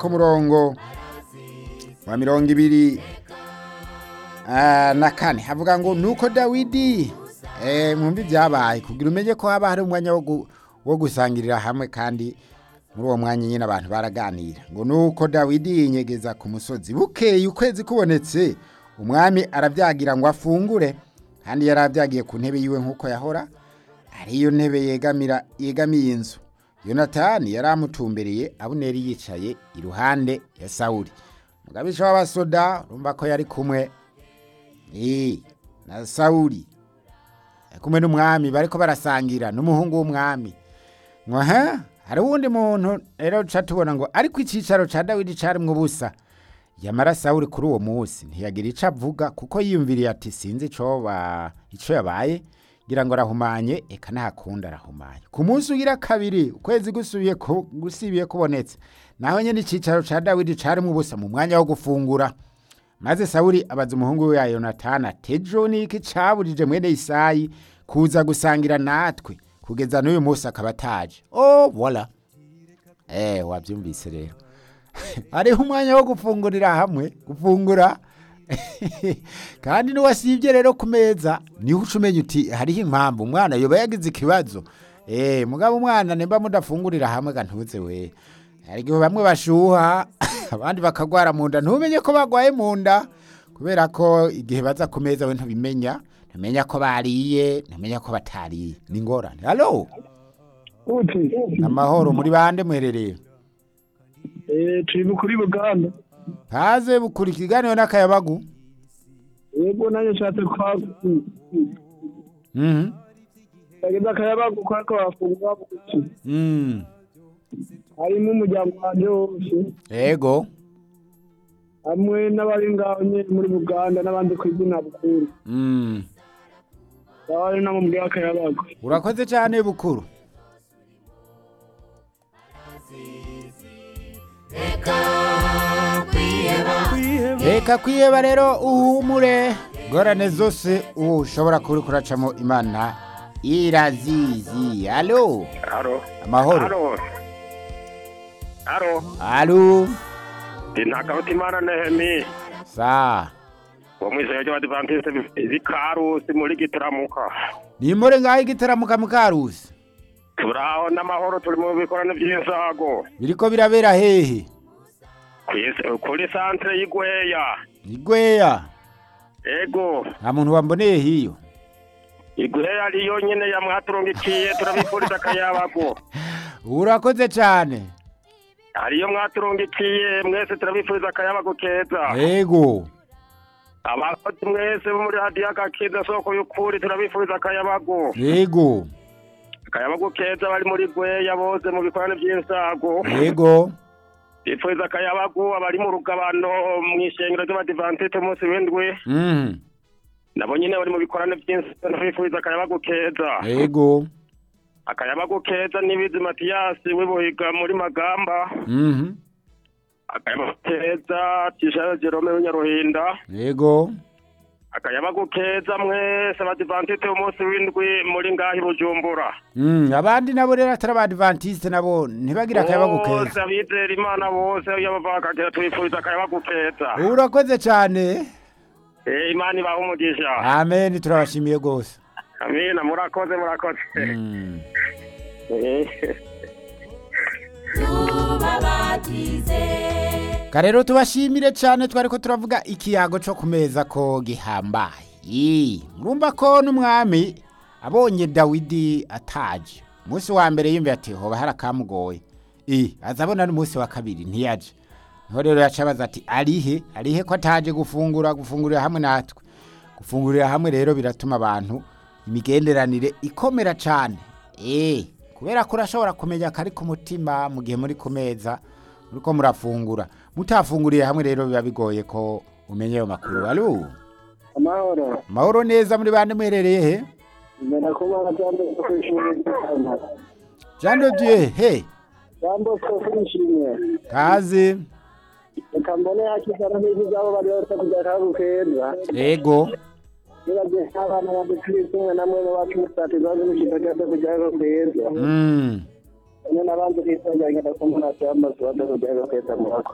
ku murongo wa mirongo ibiri ah, na kane havuga ngo nuko dawidi eh, mwumva ibyabaye kugira umenye ko haba hari umwanya wo gu- wo gusangirira hamwe kandi muri uwo mwanya nyine abantu baraganira ngo nuko dawidi yinyegeza ku musozi bukeye ukwezi kubonetse umwami arabyagira ngo afungure kandi yari abyagiye ku ntebe yiwe nk'uko yahora ariyo ntebe yegamira yegamiye inzu yonatani yari amutumbereye abuneri yicaye iruhande ya sawuli mugabisha w'abasoda urumva ko yari kumwe eh, na sawuli ari kumwe n'umwami bariko barasangira n'umuhungu w'umwami ngo ha hari uwundi muntu rero duca tubona ngo ariko icicaro ca dawidi carimwo ubusa yamara sawuli kuri uwo munsi ntiyagira ico avuga kuko yiyumviriye ati sinzi ico ba- ico yabaye ngira ngo arahumanye eka nahakunda arahumanye ku munsi ugira kabiri ukwezi gusubiye ku- gusibiye kubonetse naho nyene icicaro ca dawidi carimwo ubusa mu mwanya wo gufungura maze sawuli abaza umuhungu we ya yonatani ati ejo ni iki caburije mwene isayi kuza gusangira natwe kugeza n'uyu munsi akaba ataje oh voila eh wabyumvise rero hariho umwanya wo gufungurira hamwe gufungura kandi n'uwasibye rero ku meza niho uca umenya uti hariho impamvu umwana yoba yagize ikibazo eh mugabo umwana nimba mudafungurira hamwe ga ntuze we hari igihe bamwe bashuha abandi bakagwara mu nda ntumenye ko bagwaye mu nda kubera ko igihe baza ku meza we ntubimenya ntumenya ko bariye ntumenya ko batariye ni ingorane halo uti amahoro muri bande muherereye eh turi kuri Buganda haze bukura ikiganiro n'akayabagu yego nanjye nshatse kwa mhm bageza akayabagu kwa ko bafungura buki mm harimo umuryango wanjye wose ego hamwe n'abari ngaho nyine muri Buganda n'abandi ku izina bukuru mm bari nabo muri akayabagu urakoze cyane bukuru reka kwiheba rero uhumure ngorane zose ubu ushobora kuba uri kuracamo imana irazizi alo Haro. amahoro Haro. Haro. alo Intakabati Imana Nehemi. sa Wo mwizeye ry'Abadivantiste b'Ikarusi muri Gitaramuka. nimure ngaho igitaramuka mukarusi Turaho n'amahoro turi mu bikorane by'insago. biriko birabera hehe Kwis- Kuri santre y'Igweya. igweya Ego. nta muntu wamboneye hiyo Igweya ariyo nyene yamwaturungikiye turabifuriza akayabago. urakoze cyane Ariyo mwaturungikiye mwese turabifuriza akayabago keza. ego Abakozi mwese bo muri hadiya gakiza soko y'ukuri turabifuriza akayabago. ego akayabagu keza bari muri gweya bose mu bikorane by'insago ego bipfuza akayabagu abari mu rugabano mu ishengero ry'abadivantite umunsi w'indwi mhm nabo nyine bari mu bikorane by'insago bipfuza akayabagu keza ego akayabagu keza n'ibizi matiyasi w'ibuhiga muri magamba mhm akayabagu keza tishara jerome w'inyaruhinda ego akayabagu keza mwese abadivantite umunsi w'indwi muri ngahi bujumbura Mm, abandi nabo rero atari abadivantiste nabo ntibagira akayabagu bose keza abizera imana bose iyo bava bakagera tubifuriza akayabagu keza urakoze cyane Eh, imana ibaha umugisha amen turabashimiye rwose amina murakoze murakoze Mm. Eh. Ka rero tubashimire cyane twariko turavuga ikiyago cyo ku meza ko gihambaye Ii, murumva ko n'umwami abonye dawidi ataje umunsi wa mbere yumviye ati hoba hari akamugoye Ii, aza abona n'umunsi wa kabiri ntiyaje niho rero yaca abaza ati arihe arihe ko ataje gufungura gufungurira hamwe natwe gufungurira hamwe rero biratuma abantu imigenderanire ikomera cyane eh kubera ko urashobora kumenya kari ku mutima mu gihe muri ku meza muriko murafungura mutafunguriye hamwe rero biba bigoye ko umenya ayo makuru alo amahoro mahoro neza muri bande muherereye he mbona ko barajyanye no kwishimira igitanda jean de dieu he jambo ko kwishimye kaze reka mbone hakiza no hizi zabo bari bose kujya kagu keza ego nibagiye nk'abana bandi turi kumwe namwe n'abacu musati zaje mushipa cyose kujya kagu keza mm. nyine n'abandi bisanganya ndakumva nta cyamaze bada kujya kagu keza murako